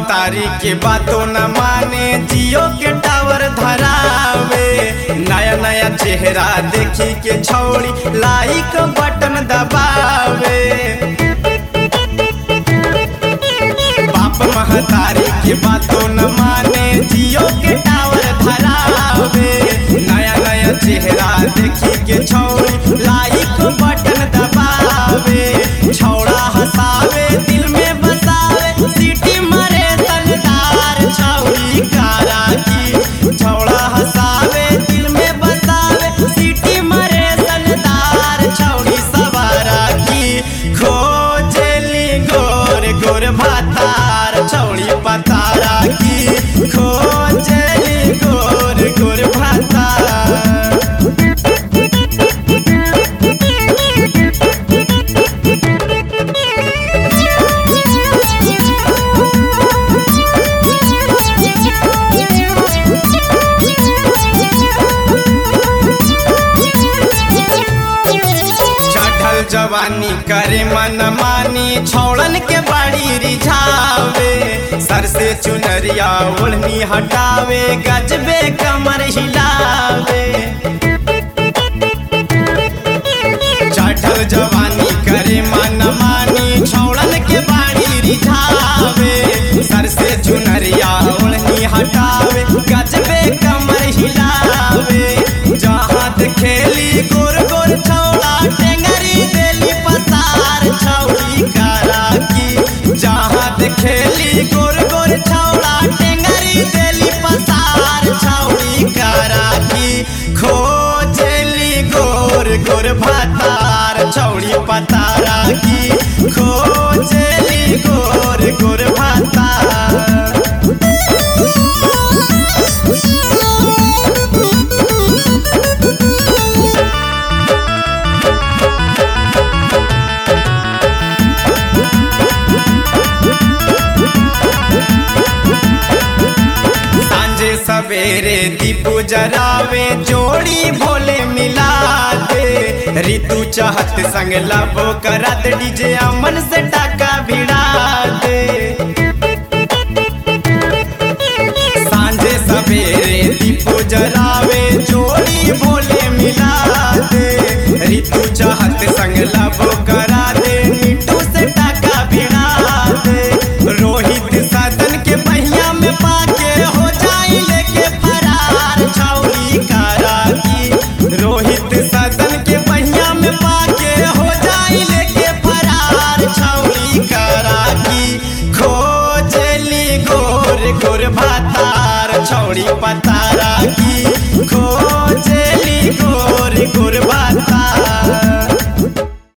महतारी के बातों न माने जियो के टावर धरावे नया नया चेहरा देखी के छौड़ी लाइक बटन दबावे बाप महतारी के बातों न माने जियो के टावर धरावे नया नया चेहरा देखी के छौड़ी लाइक बटन दबावे छौड़ा हंसावे दिल में बसावे सीटी मरे तलदार छौड़ी कारा की छौड़ा हंसावे दिल में बसावे सीटी मरे तलदार छौड़ी सवारा की खोजली गोर गोर भातार छौड़ी पतारा की खोजली गोर गोर भातार चढ़ल जवानी करे मन मानी छौड़न के बाड़ी रिझावे सर से चुनरिया ओढ़नी हटावे गजबे कमर हिलावे चढ़ल जवानी करे मन मानी छौड़न के बाड़ी रिझावे सर से चुनरिया ओढ़नी हटावे गजबे कमर हिलावे जहाँ खेली गोर गोर छौड़ा टेंगरी देली पसार छौड़ी कारा की जहाँ खेली गोर गोर छौड़ा टेंगरी देली पसार छौड़ी कारा की खोजली गोर गोर भातार छौड़ी पतारा की खोजली गोर गोर भातार सांझे सवेरे दीपू जरावे जोड़ी भोले मिला दे ऋतु चाहत संग लबो करत डीजे अमन से टाका भिड़ा दे सांझे सवेरे दीपू जरावे जोड़ी भोले मिला दे ऋतु चाहत संग लबो करा दे नीटू से टाका भिड़ा दे रोहित सदन के पहिया में पाके हो जाई लेके फरार छौरी कारा की रोहित सदन के पहिया में पाके हो जाई लेके फरार छौरी कारा की खोजली गोर गोर भातार छौड़ी पता